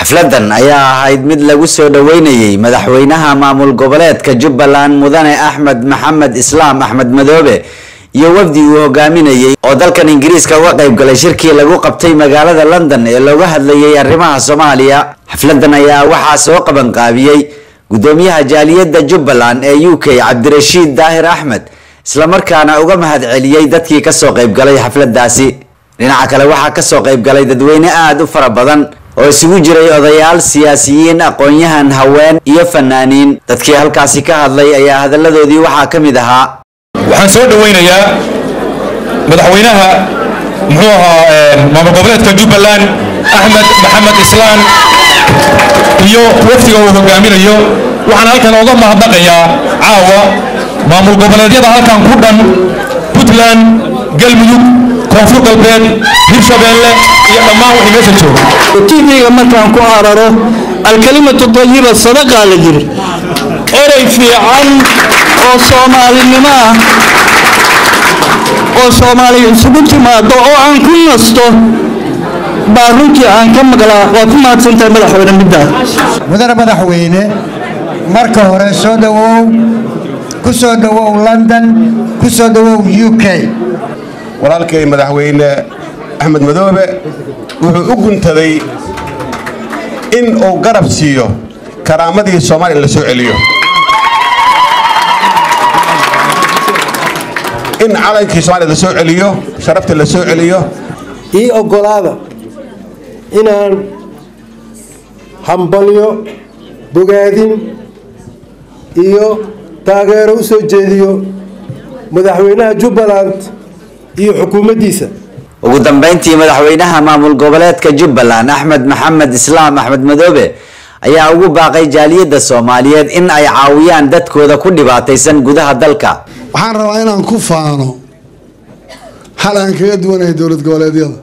xafladan ayaa ahayd mid lagu soo dhoweynayey madaxweynaha maamul goboleedka jubbaland mudane axmed maxamed islaam axmed madoobe iyo wafdi uu hogaaminayey oo dalkan ingiriiska uga qayb galay shirkii lagu qabtay magaalada london ee looga hadlayay arrimaha soomaaliya xafladan ayaa waxaa soo qabanqaabiyey gudoomiyaha jaaliyadda jubbaland ee u k cabdirashiid daahir axmed islamarkaana uga mahadceliyey dadkii kasoo qaybgalay xafladaasi dhinaca kale waxaa kasoo qaybgalay dadweyne aada u fara badan oo isugu jiray odayaal siyaasiyiin aqoon-yahan haween iyo fanaaniin dadkii halkaasi ka hadlay ayaa hadalladoodii waxaa ka mid ahaa waxaan soo dhoweynayaa madaxweynaha muxuu ahaa maamul goboleedka jubbaland axmed maxamed islaan iyo wafdiga uu hogaaminayo waxaan halkan oga mahadnaqayaa caawa maamul goboleedyada halkan ku dhan puntland galmudug koonfur galbeed hirshabeelle iyo dhammaan wixii meesha jooga tvga markaan ku araro alkalimatu dayiba sadaqaa la yiri erey fiican oo soomaalinimo ah oo soomaaliya isugu timaado oo aan ku nasto baa runtii aan ka maqlaa waa ku mahadsantahay madaxweyne middaa mudane madaxweyne marka hore soo dhawow ku soo dhawow london ku soo dhawow u k walaalkay madaxweyne axmed madoobe wuxuu u guntaday in uu garab siiyo karaamadii soomaaliya in la soo celiyo in calankii somaaliya la soo celiyo sharaftii la soo celiyo ii oggolaada inaan hambalyo bogaadin iyo taageero u soo jeediyo madaxweynaha jubbaland iyo xukuumaddiisa ugu dambeyntii madaxweynaha maamul goboleedka jubbaland axmed maxamed islaam axmed madoobe ayaa ugu baaqay jaaliyadda soomaaliyeed in ay caawiyaan dadkooda ku dhibaataysan gudaha dalka waxaan rabaa inaan ku faano hal aan kaga duwanahay dowlad goboleedyada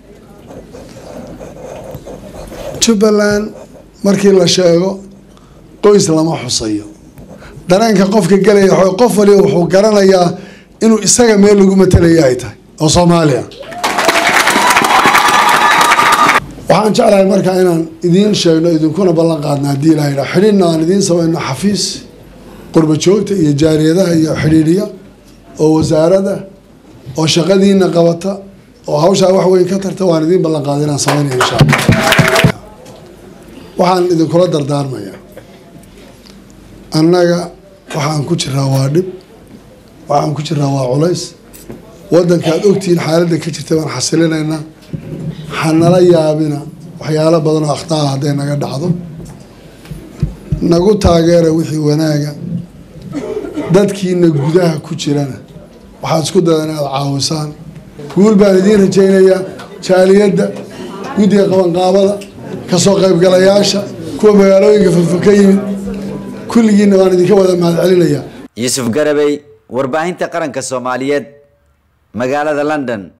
jubbaland markii la sheego qoys lama xusayo dareenka qofka gelaya w qof waliba wuxuu garanayaa inuu isaga meel lagu matalaya ay tahay oo soomaaliya waxaan jeclahay markaa inaan idiin sheegno idinkuna ballan qaadna haddii ilaha yidhaa xidhiidna aan idiin samayno xafiis qurba joogta iyo jaariyadaha iyo xidhiidhiya oo wasaarada oo shaqadiina qabata oo hawshaa wax weyn ka tarta waan idiin ballan qaada inaan samaynaya insha alla waxaan idinkula dardaarmayaa annaga waxaan ku jiraa waa dhib waxaan ku jiraa waa culays waddanka aad ogtihiin xaaladda ka jirta baan xasilinaynaa hanala yaabina waxyaalo badan oo akhtaa hadday naga dhacdo nagu taageera wixii wanaaga dadkiina gudaha ku jirana waxaad isku dada inaad caawisaan guul baan idiin rajaynayaa jaaliyadda guddiga qabanqaabada kasoo qaybgalayaasha kuwa magaalooyinka fofo ka yimid kulligiina baan idinka wada mahadcelinayaa yuusuf garabey warbaahinta qaranka soomaaliyeed magaalada london